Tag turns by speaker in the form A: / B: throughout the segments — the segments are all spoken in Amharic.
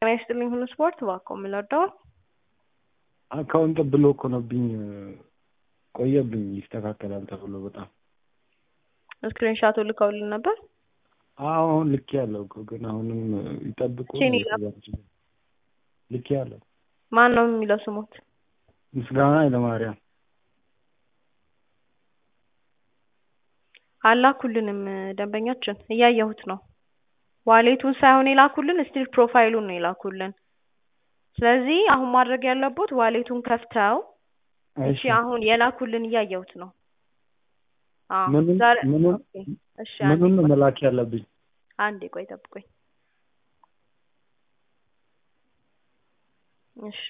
A: ጤና ይስጥልኝ ሁሉ ስፖርት እባክዎ የምንወደው
B: አካውንት ብሎክ ሆኖብኝ ቆየብኝ ይስተካከላል ተብሎ በጣም
A: ስክሪንሻቱ ልከውልን ነበር።
B: አሁን ልክ ያለው ግን አሁንም ይጠብቁ
A: ቼኒ
B: ልክ ያለው
A: ማን ነው የሚለው ስሙት?
B: ምስጋና ኃይለማርያም
A: አላኩልንም ደንበኛችን እያየሁት ነው። ዋሌቱን ሳይሆን የላኩልን ስቲል ፕሮፋይሉን ነው የላኩልን። ስለዚህ አሁን ማድረግ ያለቦት ዋሌቱን ከፍተው እሺ፣ አሁን የላኩልን እያየሁት ነው። አዎ
B: ምኑን
A: ዛሬ
B: ምኑን
A: ኦኬ፣ እሺ፣ አንዴ
B: ምኑን ነው
A: ቆይ፣
B: መላክ ያለብኝ?
A: አንዴ ቆይ ጠብቆኝ። እሺ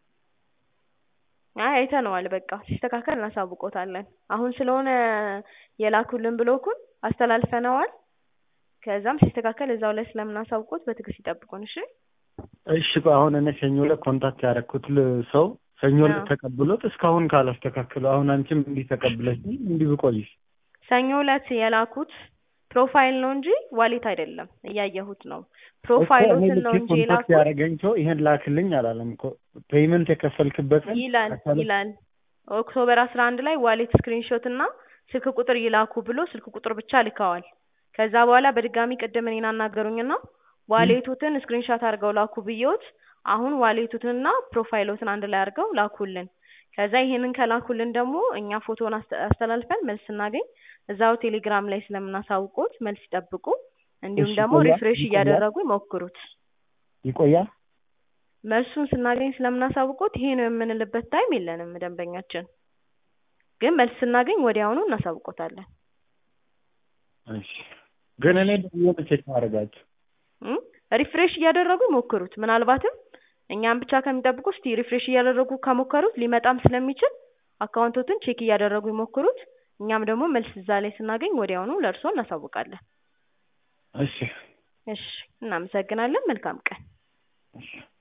A: አይ አይተነዋል። በቃ ሲስተካከል እናሳውቆታለን። አሁን ስለሆነ የላኩልን ብሎኩን አስተላልፈነዋል። ከዛም ሲስተካከል እዛው ላይ ስለምናሳውቆት በትዕግስት ይጠብቁን። እሺ
B: እሺ ቆይ አሁን እኔ ሰኞ ዕለት ኮንታክት ያደረኩት ል- ሰው ሰኞ ዕለት
A: አዎ።
B: ተቀብሎት እስካሁን ካላስተካከለው አሁን አንቺም እንዲህ ተቀብለሽ እንዲህ ብቆይሽ
A: ሰኞ ዕለት የላኩት ፕሮፋይል ነው እንጂ ዋሌት አይደለም። እያየሁት ነው።
B: እኮ እኔ
A: ፕሮፋይሎትን ነው
B: ልኬ
A: እንጂ
B: ኮንታክት
A: የላኩት
B: ያደረገኝ ሰው ይሄን ላክልኝ አላለም እኮ ፔይመንት የከፈልክበትን
A: ይላል
B: አካል-
A: ይላል ኦክቶበር አስራ አንድ ላይ ዋሌት ስክሪንሾት እና ስልክ ቁጥር ይላኩ ብሎ ስልክ ቁጥር ብቻ ልከዋል። ከዛ በኋላ በድጋሚ ቅድም እኔን አናገሩኝና ዋሌቱትን ስክሪንሾት አድርገው ላኩ ብዬዎት አሁን ዋሌቱትንና ፕሮፋይሎትን አንድ ላይ አድርገው ላኩልን። ከዛ ይሄንን ከላኩልን ደግሞ እኛ ፎቶን አስተ- አስተላልፈን መልስ ስናገኝ እዛው ቴሌግራም ላይ ስለምናሳውቆት መልስ ይጠብቁ። እንዲሁም
B: እሺ፣
A: ደግሞ
B: ይቆያል?
A: ሪፍሬሽ
B: ይቆያል?
A: እያደረጉ ይሞክሩት።
B: ይቆያል?
A: መልሱን ስናገኝ ስለምናሳውቆት ይሄ ነው የምንልበት ታይም የለንም። ደንበኛችን ግን መልስ ስናገኝ ወዲያውኑ እናሳውቆታለን።
B: እሺ ግን እኔ ደግሞ ቼክ ማድረጋቸው
A: እም? ሪፍሬሽ እያደረጉ ይሞክሩት። ምናልባትም እኛም ብቻ ከሚጠብቁ እስቲ ሪፍሬሽ እያደረጉ ከሞከሩት ሊመጣም ስለሚችል አካውንቶትን ቼክ እያደረጉ ይሞክሩት። እኛም ደግሞ መልስ እዛ ላይ ስናገኝ ወዲያውኑ ለእርስዎ እናሳውቃለን።
B: እሺ
A: እሺ፣ እናመሰግናለን። መልካም ቀን።
B: እሺ